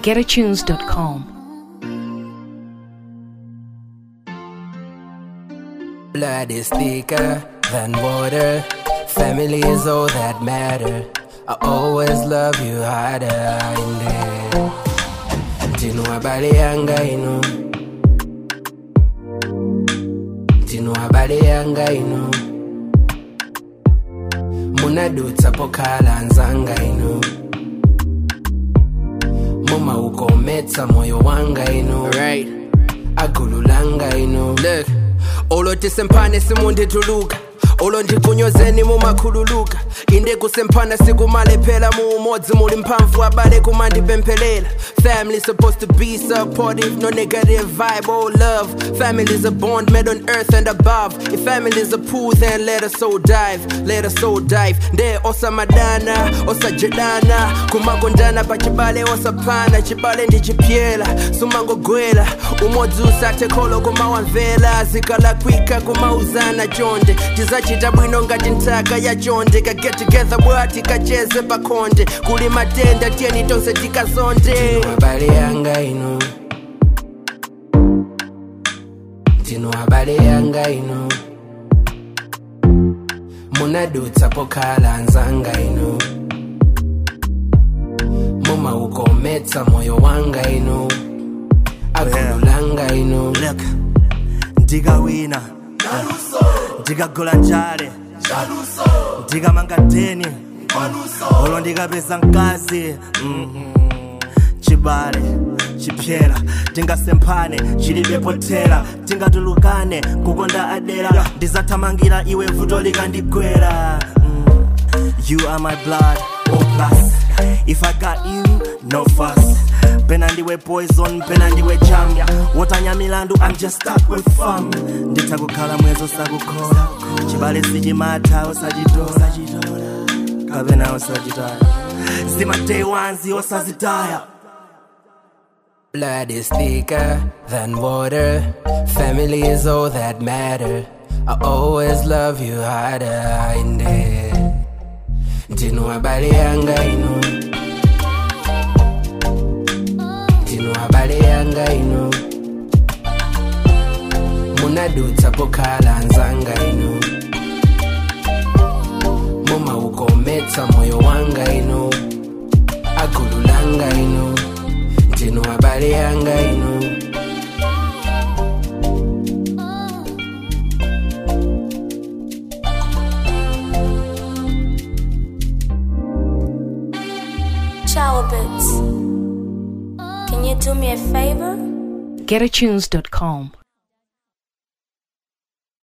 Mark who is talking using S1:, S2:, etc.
S1: getatunes.com.
S2: Blood is thicker than water. Family is all that matter. I always love you harder in there. Tinu habari yanga ino. Tinu habari yanga ino. Munadutsa pokala nzanga ino. Muma ukometsa moyo wanga ino. Right. Agululanga ino. Look. Olo tisempane simundituluka olo ndikunyozeni mumakhululuka inde kusempana sikumale phela mu umodzi muli mphamvu abale kumandipemphelela family supposed to be supportive no negative vibe oh love family is a bond made on earth and above if family is a pool then let us so dive let us so dive nde osamadana osajedana kumagondana pachibale osaphana chibale ndichipyela sumangogwela umodzi usathe kholo kumawamvela zikalakwika kumauzana chonde tizachita bwino ngati nthaka ya chonde ka get together bwati kacheze pakhonde kuli matenda tiyeni tonse tikazonde habari yanga ino tino habari yanga ino munadutsa pokhala nzanga ino mumaukometsa moyo wanga ino akhululanga ino
S3: look ndikawina ndikagola njale ndikamanga deni olo ndikapeza mkazi Mm-mm. chibale chipyera tingasemphane chilibe potera tingatulukane kukonda adera ndizathamangira iwe vuto likandigwera Mm. you are my blood oh plus if i got you no fuss pena ndiwe poison pena ndiwe jam wotanya milandu i'm just stuck with fun nditha kukhala mwezo sakukhola chibale sichimatha osachitola kapena osachitaya zimatei wanzi osazitaya
S2: Blood is thicker than water. Family is all that matter. I always love you harder in there. Tino habari yanga ino. Tino habari yanga ino. Munadutsa pokhala nzanga ino. Muma ukometsa moyo wanga ino. Akululanga ino. Tino habari yanga ino.
S4: Shower bits. Can you do me a favor?
S1: getatunes.com.